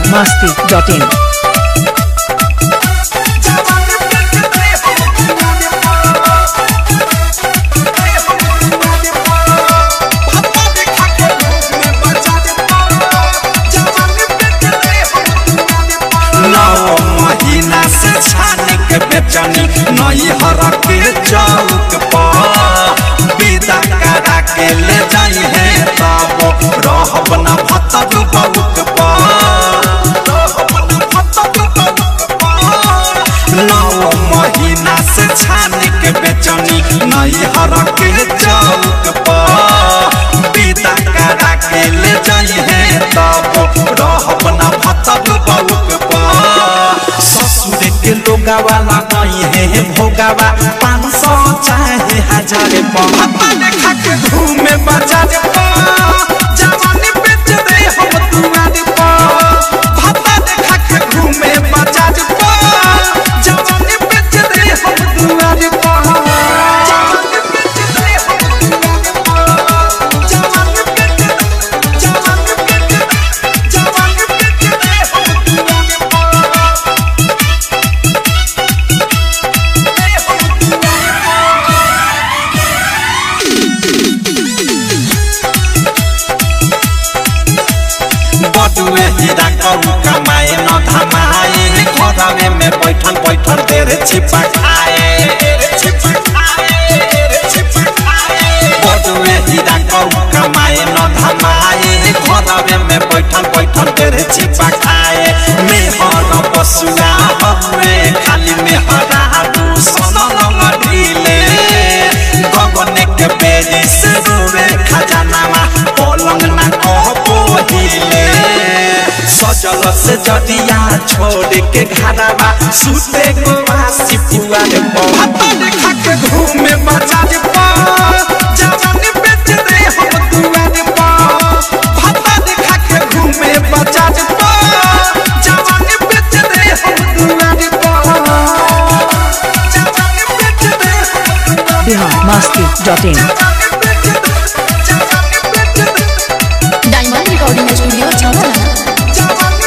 masti.in. नौ महीना से छानी के बेचनी नई हर के चौक पर विदा करा के ले जाई है तब रहब न भतक बउक नौ महीना से छानी के बेचनी नई हर के चौक पर विदा करा के ले जाई है तब रहब न भतक बउक ससुर के लोगावा लगाई है भोगावा पाँच सौ चाहे हजार पापा देखा के घूमे बाजार जवानी बेच दे हम दुआर पापा देखा के घूमे बाजार जवानी बेच दे हम दुआर जवानी बेच दे हम दुआर जवानी बेच जवानी बेच जवानी बेच दे हम दुआर बटुए हीरा कहू कमाए न धमाए घरवे में बैठल बैठल देर छिपा खाए बटुए हीरा कहू कमाए न धमाए घरवे में बैठल बैठल देर छिपा खाए मेहर पशुआ हवे खाली मेहरा दू सनम ढीले गगने के बेरी से रोवे खजानामा पलंग ना कह पोहिले सजल से जदिया छोड़ के घरवा सुते को वासी पुआर पहाता देखा के घूमे बाजार पर जवानी बेच दे हम दुआर पर भाता देखा के घूमे बाजार पर जवानी बेच दे हम दुआर पर जवानी बेच दे हम दुआर Bihar masti.in. Diamond recording studio छावला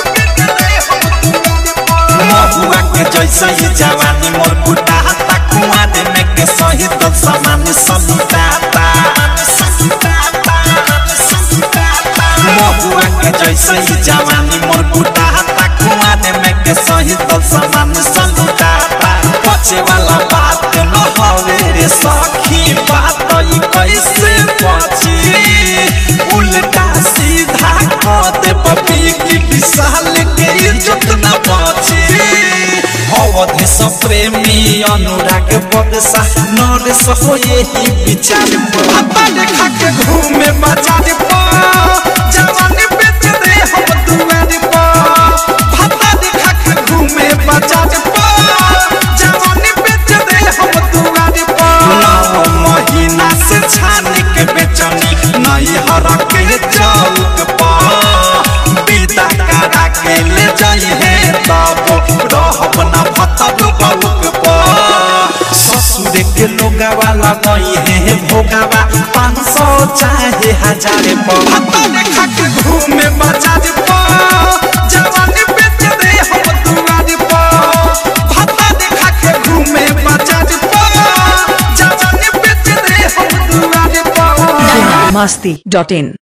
महुआ के जैसे ही जवानी मोर कुटाता कुआं में के सही तो समान समुदाता महुआ के जैसे ही जवानी मोर कुटाता कुआं में के सही तो समान समुदाता पचे वाला बात न हवे रे सखी बात ई कैसे पची उल्टा सीधा कह दे बबी की विशाल के इज्जत न बची अवधि स प्रेमी अनुराग बदसा नरेश हो यही विचार पापा देखा के घूमे बाजार पर जवानी बेच दे हम दुआर पर पापा देखा के घूमे बाजार पर जवानी बेच दे हम दुआर पर नौ महीना से छानी के बेचनी नई हर के चौक पर विदा करा के ले जाई है तब रहब न भतक बउक पर ससुर के लोगावा लगाई है भोगावा पाँच सौ चाहे हजार भाता देखा के घूमे बाजार पर जवानी बेच दे हम दुआर पर भाता देखा के घूमे बाजार पर जवानी बेच दे हम दुआर पर Bihar masti.in.